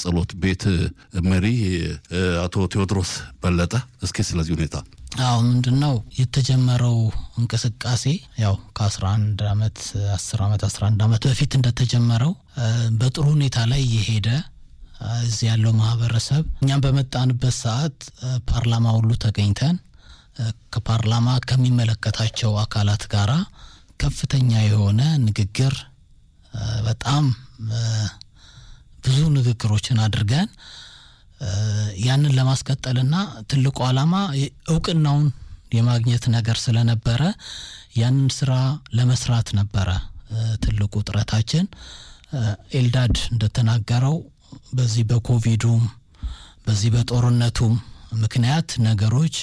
የጸሎት ቤት መሪ አቶ ቴዎድሮስ በለጠ፣ እስኪ ስለዚህ ሁኔታ አዎ ምንድን ነው የተጀመረው እንቅስቃሴ ያው ከአስራ አንድ አመት አስር አመት አስራ አንድ አመት በፊት እንደተጀመረው በጥሩ ሁኔታ ላይ እየሄደ እዚህ ያለው ማህበረሰብ እኛም በመጣንበት ሰዓት ፓርላማ ሁሉ ተገኝተን ከፓርላማ ከሚመለከታቸው አካላት ጋራ ከፍተኛ የሆነ ንግግር በጣም ብዙ ንግግሮችን አድርገን ያንን ለማስቀጠልና ትልቁ ዓላማ እውቅናውን የማግኘት ነገር ስለነበረ ያንን ስራ ለመስራት ነበረ ትልቁ ጥረታችን። ኤልዳድ እንደተናገረው በዚህ በኮቪዱም በዚህ በጦርነቱም ምክንያት ነገሮች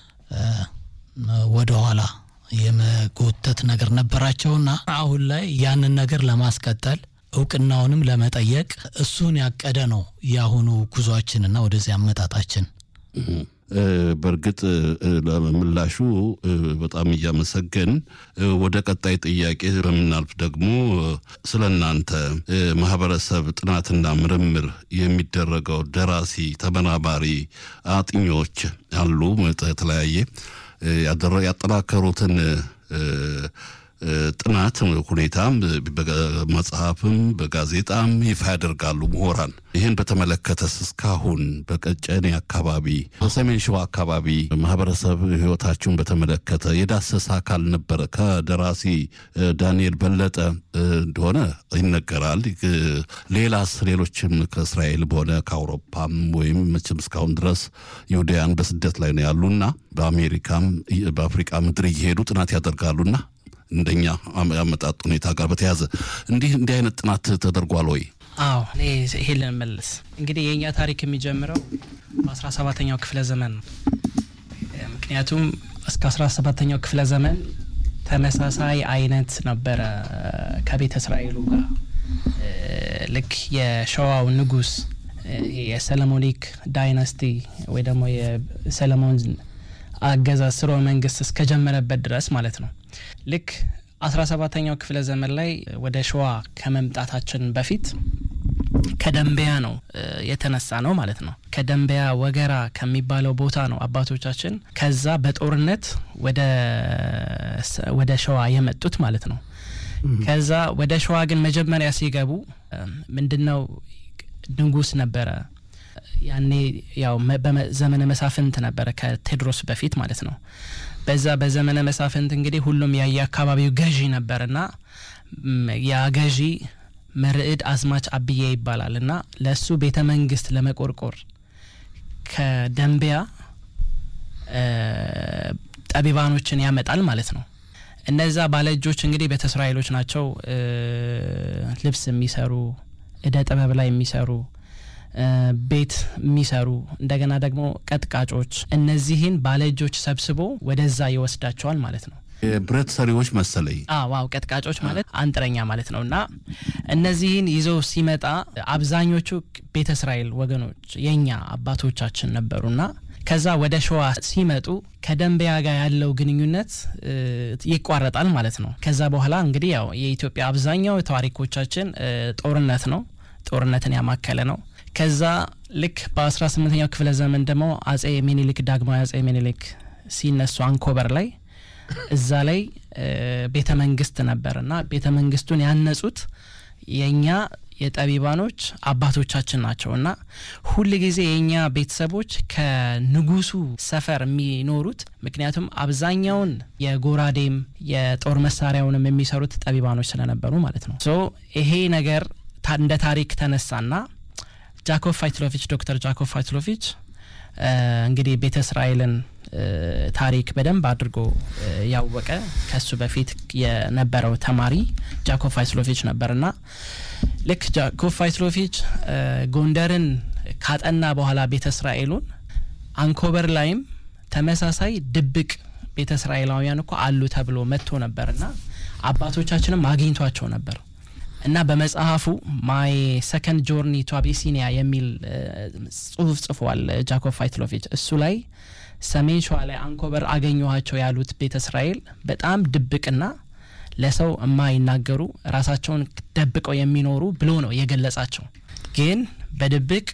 ወደ ኋላ የመጎተት ነገር ነበራቸውና አሁን ላይ ያንን ነገር ለማስቀጠል እውቅናውንም ለመጠየቅ እሱን ያቀደ ነው የአሁኑ ጉዟችንና ወደዚህ አመጣጣችን። በእርግጥ ለምላሹ በጣም እያመሰገን ወደ ቀጣይ ጥያቄ በምናልፍ ደግሞ ስለ እናንተ ማህበረሰብ ጥናትና ምርምር የሚደረገው ደራሲ፣ ተመራማሪ፣ አጥኞች አሉ የተለያየ ያጠናከሩትን ጥናት ሁኔታም በመጽሐፍም በጋዜጣም ይፋ ያደርጋሉ ምሁራን። ይህን በተመለከተስ እስካሁን በቀጨኔ አካባቢ በሰሜን ሸዋ አካባቢ ማህበረሰብ ህይወታችሁን በተመለከተ የዳሰሰ አካል ነበረ? ከደራሲ ዳንኤል በለጠ እንደሆነ ይነገራል። ሌላስ ሌሎችም ከእስራኤል በሆነ ከአውሮፓም ወይም መቼም እስካሁን ድረስ ይሁዳያን በስደት ላይ ነው ያሉና በአሜሪካም በአፍሪቃ ምድር እየሄዱ ጥናት ያደርጋሉና እንደኛ አመጣጥ ሁኔታ ጋር በተያያዘ እንዲህ እንዲህ አይነት ጥናት ተደርጓል ወይ? አዎ እኔ ይሄን ልመልስ። እንግዲህ የእኛ ታሪክ የሚጀምረው በአስራ ሰባተኛው ክፍለ ዘመን ነው። ምክንያቱም እስከ አስራ ሰባተኛው ክፍለ ዘመን ተመሳሳይ አይነት ነበረ ከቤተ እስራኤሉ ጋር ልክ የሸዋው ንጉስ የሰለሞኒክ ዳይናስቲ ወይ ደግሞ የሰለሞን አገዛዝ ስርወ መንግስት እስከጀመረበት ድረስ ማለት ነው። ልክ አስራ ሰባተኛው ክፍለ ዘመን ላይ ወደ ሸዋ ከመምጣታችን በፊት ከደንበያ ነው የተነሳ ነው ማለት ነው። ከደንበያ ወገራ ከሚባለው ቦታ ነው አባቶቻችን ከዛ በጦርነት ወደ ሸዋ የመጡት ማለት ነው። ከዛ ወደ ሸዋ ግን መጀመሪያ ሲገቡ ምንድነው ንጉስ ነበረ ያኔ ያው በዘመነ መሳፍንት ነበረ ከቴዎድሮስ በፊት ማለት ነው። በዛ በዘመነ መሳፍንት እንግዲህ ሁሉም የየአካባቢው ገዢ ነበርና ያ ገዢ መርዕድ አዝማች አብዬ ይባላል እና ለእሱ ቤተ መንግስት ለመቆርቆር ከደንቢያ ጠቢባኖችን ያመጣል ማለት ነው። እነዛ ባለእጆች እንግዲህ ቤተ እስራኤሎች ናቸው። ልብስ የሚሰሩ እደ ጥበብ ላይ የሚሰሩ ቤት የሚሰሩ እንደገና ደግሞ ቀጥቃጮች፣ እነዚህን ባለእጆች ሰብስቦ ወደዛ ይወስዳቸዋል ማለት ነው። የብረት ሰሪዎች መሰለኝ። ዋው ቀጥቃጮች ማለት አንጥረኛ ማለት ነው። እና እነዚህን ይዘው ሲመጣ አብዛኞቹ ቤተ እስራኤል ወገኖች የእኛ አባቶቻችን ነበሩና ከዛ ወደ ሸዋ ሲመጡ ከደንበያ ጋር ያለው ግንኙነት ይቋረጣል ማለት ነው። ከዛ በኋላ እንግዲህ ያው የኢትዮጵያ አብዛኛው ታሪኮቻችን ጦርነት ነው፣ ጦርነትን ያማከለ ነው። ከዛ ልክ በ18ኛው ክፍለ ዘመን ደግሞ አጼ ሚኒሊክ ዳግማዊ አጼ ሚኒሊክ ሲነሱ አንኮበር ላይ እዛ ላይ ቤተ መንግስት ነበር እና ቤተ መንግስቱን ያነጹት የእኛ የጠቢባኖች አባቶቻችን ናቸው እና ሁል ጊዜ የእኛ ቤተሰቦች ከንጉሱ ሰፈር የሚኖሩት ምክንያቱም አብዛኛውን የጎራዴም የጦር መሳሪያውንም የሚሰሩት ጠቢባኖች ስለነበሩ ማለት ነው። ሶ ይሄ ነገር እንደ ታሪክ ተነሳና ጃኮብ ፋይትሎቪች ዶክተር ጃኮብ ፋይትሎቪች እንግዲህ ቤተ እስራኤልን ታሪክ በደንብ አድርጎ ያወቀ ከሱ በፊት የነበረው ተማሪ ጃኮብ ፋይትሎቪች ነበርና ልክ ጃኮብ ፋይትሎቪች ጎንደርን ካጠና በኋላ ቤተ እስራኤሉን አንኮበር ላይም ተመሳሳይ ድብቅ ቤተ እስራኤላውያን እኮ አሉ ተብሎ መጥቶ ነበርና አባቶቻችንም አግኝቷቸው ነበር እና በመጽሐፉ ማይ ሰከንድ ጆርኒ ቱ አቢሲኒያ የሚል ጽሁፍ ጽፏል ጃኮብ ፋይትሎቪች እሱ ላይ ሰሜን ሸዋ ላይ አንኮበር አገኘኋቸው ያሉት ቤተ እስራኤል በጣም ድብቅና ለሰው የማይናገሩ ራሳቸውን ደብቀው የሚኖሩ ብሎ ነው የገለጻቸው። ግን በድብቅ